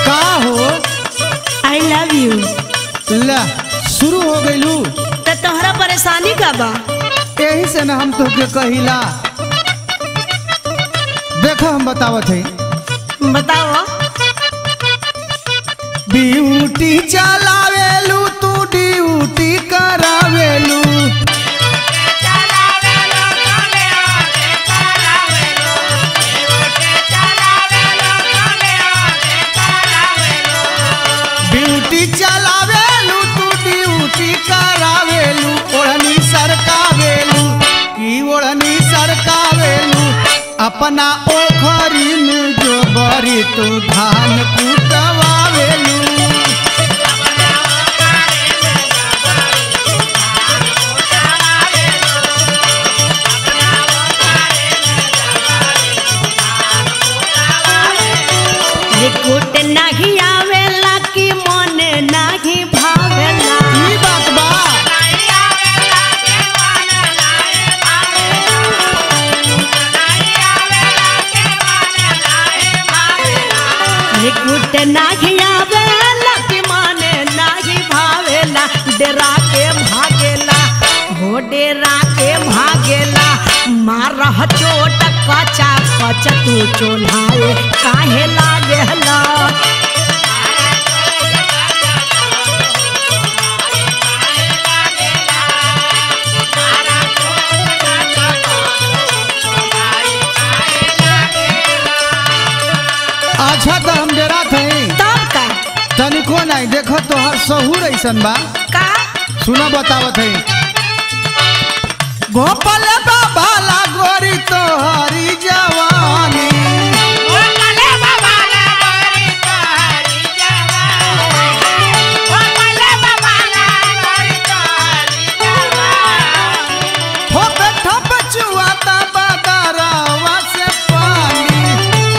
का हो I love you ला शुरू हो गइलू तो तोहरा परेशानी का बा यही से ना हम तोके कहिला देखो हम बतावत है बताओ ड्यूटी चलावेलू तू ड्यूटी करावेलू ड्यूटी चलावेलू तू ड्यूटी करावेलू ओढ़नी सरकावेलू की ओढ़नी सरकावेलू अपना ओखरी में जो बरी तू धान कुटवावेलू रिकूट नहीं आवेला कि मन नहीं भावेला ई बात बा रिकूट नहीं आवेला कि मन नहीं भावेला डेरा के भागेला हो डेरा के भागेला मारह चोट कचा कच तू चोन्हाए काहे लागेला अच्छा तो हम डेरा थे तब का तनिको नहीं देखो तोहर सहूर ऐसन बा का सुना बतावत है गोपाल बाबा ला गोरी तोहरी जवानी हो बैठा बचुआता बदरवा से पानी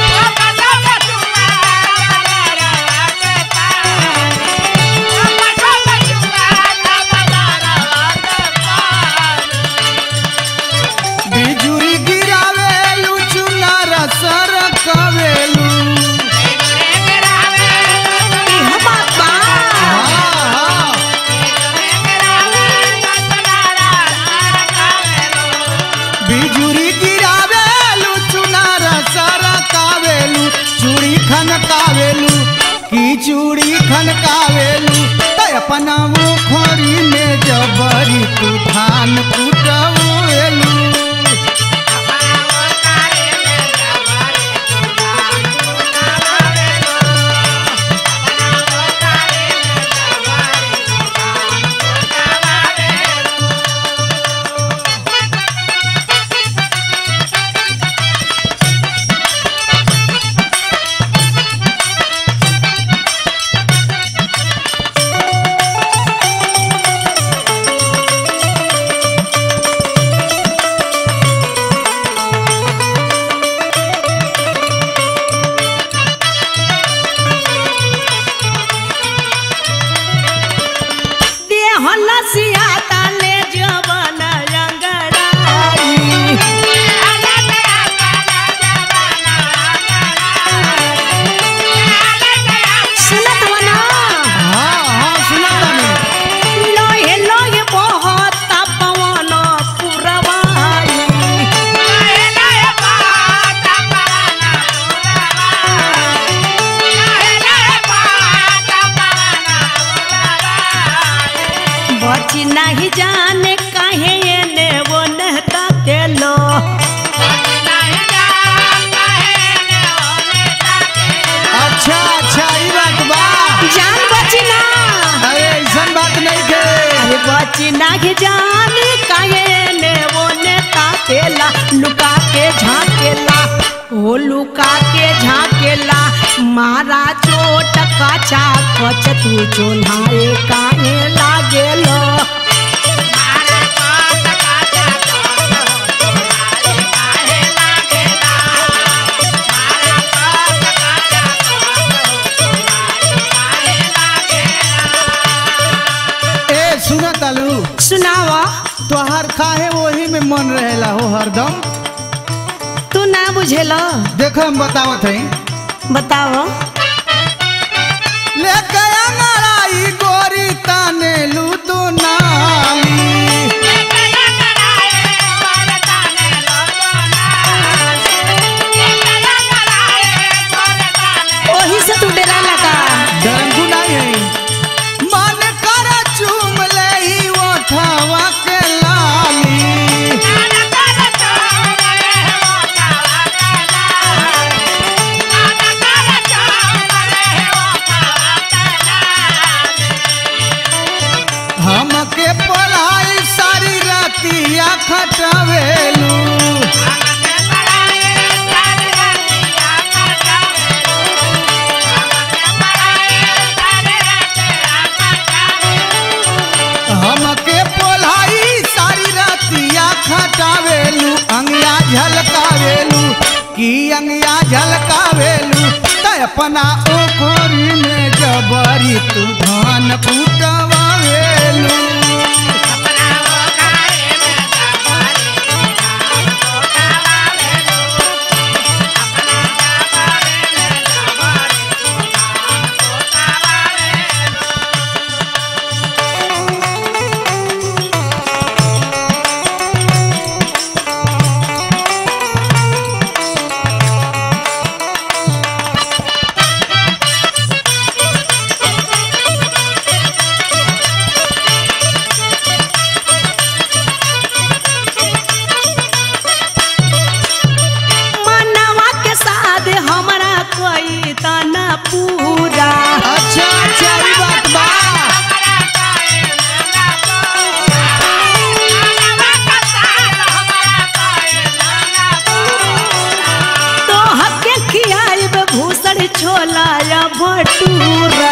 बिजुरी गिरावेलू चुनार सर कवेलू इह बात बा हाँ हाँ बिजुरी गिरावेलू चुनार सर कावेलू चूड़ी खनकावेलू की चूड़ी खनकावेलू त अपना मुखरी में जबरी तू धान कुटवेलू देह लसिया ताले जवन रंगड़ाई सुनत हो ना हाँ हाँ सुना तानी लोहे लोहे बहुत पवन पुरवाई बची नहीं जाने कहे ने वो नहता तेलो अच्छा अच्छा ई बात बा जान बची ना अरे ऐसन बात नहीं के अरे बची नहीं जाने कहे ने वो नहता तेला लुका के झाकेला ओ लुका के झाकेला मारा चोट कचा कच तू चोन्हाए काहे लागेलो ए सुना तालू सुनावा तोहर काहे वही में मन रहेला हो हरदम तू ना बुझेला देखो हम बतावत हई बताओ लेके अंगड़ाई गोरी तनेलू तो नाली ओही से तू डेरा लगा डरंगू नहीं है मन कर चूम ले ही ओठवा के लाली हमके पढ़ाई सारी रातिया खटवेलू हमके पढ़ाई सारी रातिया खटावेलू अंगिया झलकावेलू की अंगिया झलकावेलू त अपना ओखरी में जबरी तू धान कुटवावेलू मनवा के साथ हमरा कोई तना पूरा अच्छा अच्छा ई बात बा तो हके खियाइब भूसड़ छोला या भटूरा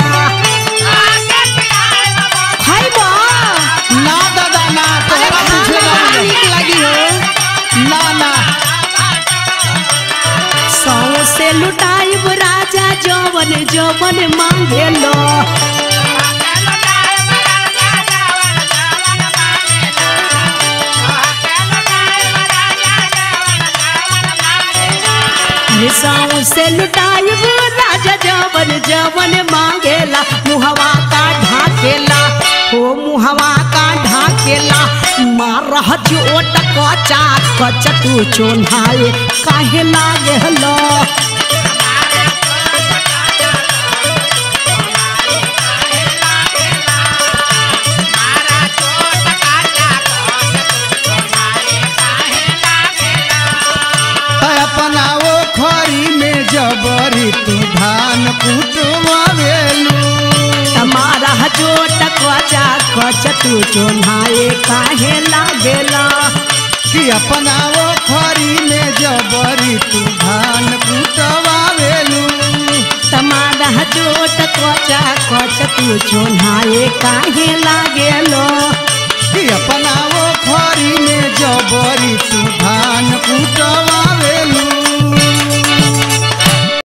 खाइबा ना दादा ना तोहरा पूछे खाना बड़ा नीक लगी हो ना ना सौ से लुटाइब राजा जवन जवन मांगे लो अरे सौ से लुटाइब राजा जवन जवन मांगेला मुहवा का ढाकेला हो मुहवा का ढाकेला मारह चोट कचा कच तू चोन्हाए काहे लागे लो है अपना ओखरी में जबरी तू धान कुटवावेलू हमारा चोट कचा कच तू चोन्हाए काहे लागेला कि अपना ओखरी में जबरी तू धान कुटवावेलू तमारा चोट कचा कच तू चोन्हाए काहे लागेलो